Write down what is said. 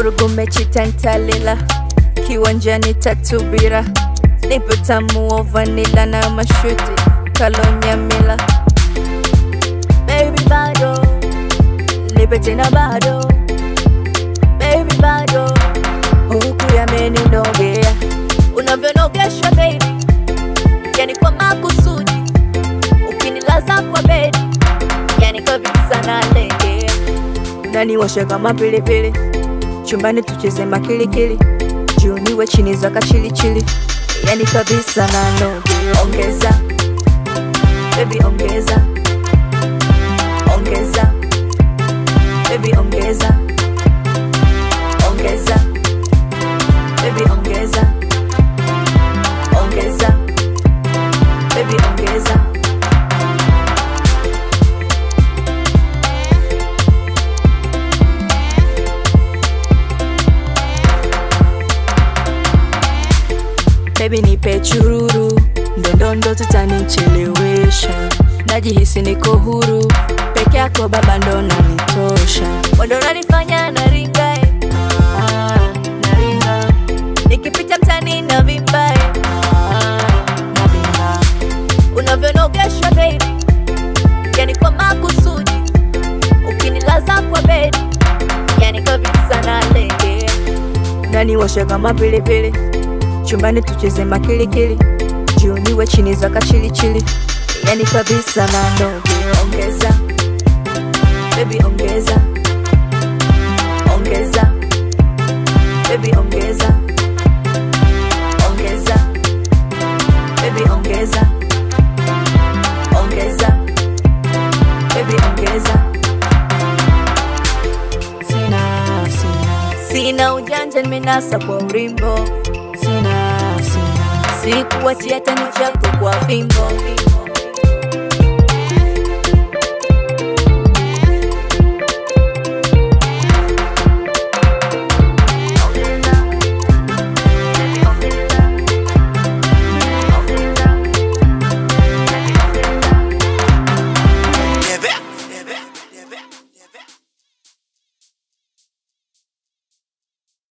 vurugu mechi tantalila kiwanjani tatubira nipo tamu wa vanila na mashuti kalonyamila baby bado nipe tena bado baby bado huku yameninogea unavyonogeshwa baby yani kwa makusudi ukinilaza kwa bedi yani kabisa nalegea unaniwasha kama pilipili chumbani tucheze makilikili jioni we chini za kachilichili yani kabisa nanoge ongeza baby ongeza ongeza baby ongeza ongeza baby ongeza ongeza baby ongeza Baby nipe chururu, ndondondo tutanichelewesha. Najihisi niko huru, peke yako baba ndo nanitosha. Wando nanifanya naringa, eh. ah, naringa. Nikipita mtani na vimba, eh. ah, navimba. Unavyonogeshwa baby, yani kwa makusudi, ukinilaza kwa bedi, yani kabisa nalegea. Unaniwasha kama pilipili chumbani tucheze makilikili jioni we chini za kachilichili yani kabisa nanoge ongeza baby ongeza ongeza baby ongeza ongeza baby ongeza ongeza baby ongeza sina sina sina ujanja nimenasa kwa urimbo sina sina sikuachia tani chako kwa fimbo